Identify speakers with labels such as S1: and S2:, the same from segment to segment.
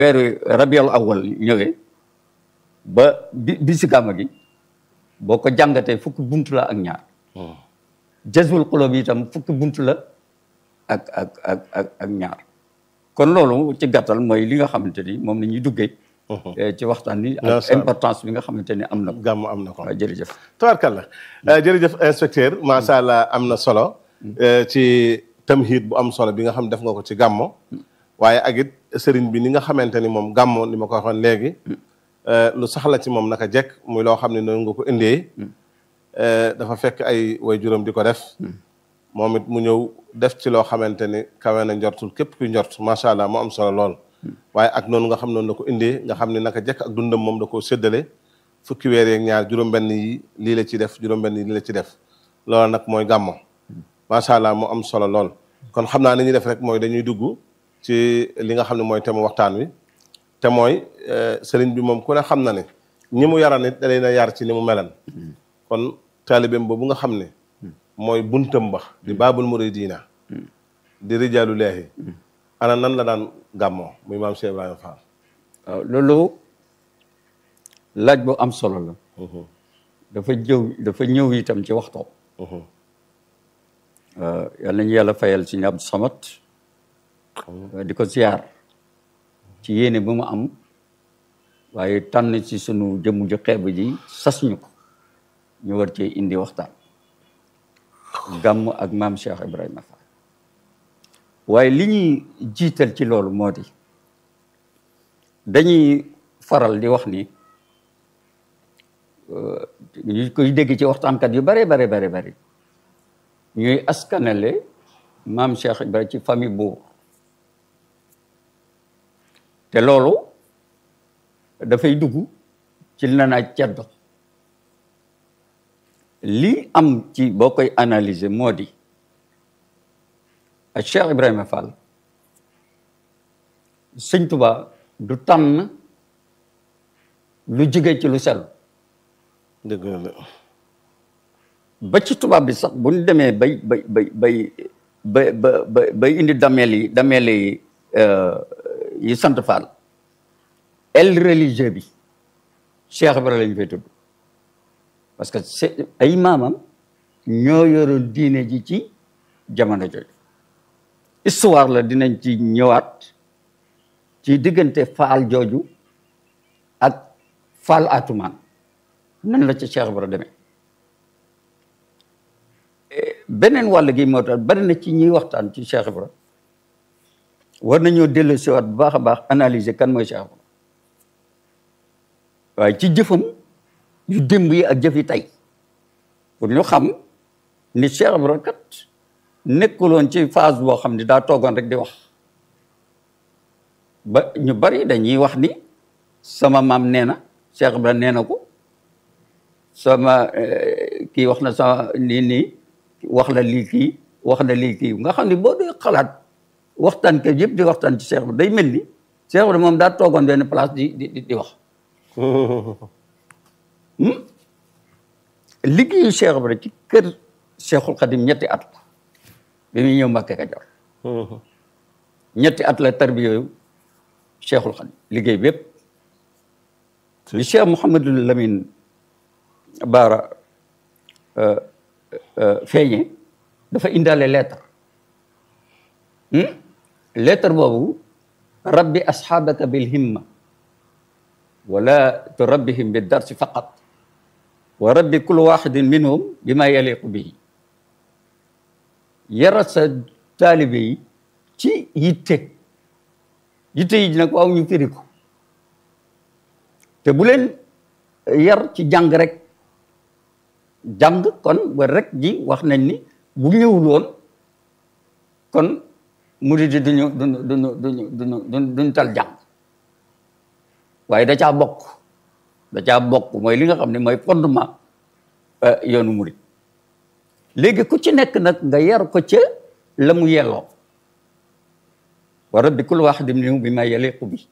S1: weeru rabiul awal ñëwee ba bi bi si gàmma gi boo ko jàngatee fukki buntu la ak ñaar jazbul xulóob yi itam fukki buntu la ak ak ak ak ak ñaar kon loolu ci gàttal mooy li nga xamante ni moom la ñuy duggee ci waxtaan ni ak importance bi nga xamante ni am na ko
S2: gàmm am na ko
S1: waaw jërëjëf
S2: tabarkalla jërëjëf inspecteur macha allah am na solo ci tamhid bu am solo bi nga xam def nga ko ci gàmmo waaye ak it sëriñ bi ni nga xamante ni moom gàmmo ni ma ko waxoon léegi lu saxla ci moom naka jekk muy loo xam ne noonu nga ko indee dafa fekk ay way juróom di ko def moom it mu ñëw def ci loo xamante ni kawe na njortul képp kuy njort macha allah mu am solo lool waaye ak noonu nga xam noonu la ko indee nga xam ne naka jekk ak dundam moom da koo séddale fukki weer yeeg ñaar juróom-benn yi lii la ci def juróom-benn yi lii la ci def loolu nag mooy gàmmo macha allah mu am solo lool kon xam naa ni ñuy def rek mooy dañuy dugg ci li nga xam ne mooy thème waxtaan wi te mooy sëriñ bi moom ku ne xam na ne ñi mu yaran it da leen a yar ci ni mu melan kon taalibeem boobu nga xam ne mooy buntam ba di baabul muridina di rijaalu leehi ana nan la daan gàmmoo muy maam Cheikh Ibrahima Fall
S1: waaw loolu laaj bu am solo la dafa jëw dafa ñëw itam ci waxtoo yal nañu yàlla fayal si Abdou Samad di ko ziar ci yéene bu mu am waaye tànn ci sunu jëmm ju xeeb ji sas ñu ko ñu war cee indi waxtaan gàmm ak maam Cheikh Ibrahima Fall waaye li ñuy jiital ci loolu moo di dañuy faral di wax ni ñu koy dégg ci waxtaankat yu bare bare bare bare ñuy askanale maam Cheikh Ibrahima ci famille buur te loolu dafay dugg ci li na naa ceddo li am ci boo koy analyser moo di ak Cheikh Ibrahima Fall sëñ Tuba du tànn lu jóge ci lu sell
S2: dëgg la
S1: ba ci tubaab bi sax bu ñu demee bay bay bay bay bay bay bay indi dameel yi dameel yi yi sant Fall el religieux bi Cheikh Ibrahima lañu fay tudd parce que c'est ay maamam ñoo yoroon diine ji ci jamono jooju histoire la dinañ ci ñëwaat ci diggante faal jooju ak faal atumaan nan la ci Cheikh Ibra demee beneen wàll gi moo tax bari na ci ñuy waxtaan ci Cheikh Ibra war nañoo dellu siwaat bu baax a baax analyser kan mooy Cheikh Ibra waaye ci jëfam yu démb yi ak jëf yi tey pour ñu xam ni Cheikh Ibra kat nekkuloon ci phase boo xam ne daa toogoon rek di wax ba ñu bari dañuy wax ni sama maam nee na Cheikh Ibra nee na ko sama kii wax na sama nii nii wax la lii kii wax na lii kii nga xam ne boo dee xalaat waxtaan ke yëpp di waxtaan ci Cheikh Ibra day mel ni Cheikh Ibra moom daa toogoon benn place di di di wax liggéeyu Cheikh Ibra ci kër Cheikhul Khadim ñetti at la bi muy ñëw Mbàkke Kajoor ñetti at la tarbiya yooyu Cheikhul Khadim liggéey bépp bi Cheikh Mouhamadul Lamine Baara feeñe dafa indaale lettre lettre boobu rabbi asxaabaka bil himma wala turabbihim bi darsi faqat wa rabbi kullu waxidin minhum bi ma yaliqu bihi yarat sa taalibe yi ci yitte yitte yi nag waaw ñu firi ko te bu leen yar ci jàng rek jàng kon ba rek ji wax nañ ni bu ñëwul woon kon murid yi duñu duñu duñu duñu duñu duñu tal jàng waaye da caa bokk da caa bokk mooy li nga xam ne mooy fondement yoonu murid léegi ku ci nekk nag nga yar ko ca la mu yelloo wa rabbi kulli waahidin minhum bi ma yaliqu bi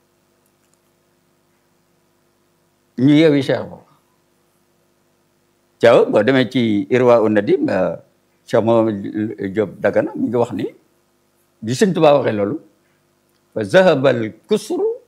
S1: ñu yeewi Cheikh boobu Thiaw boo demee ci Irwa u Nadim Cheikh Mohamed Diop Dagana mi ngi wax ni bi Sëñ Tuubaa waxee loolu fa zahaba al kusru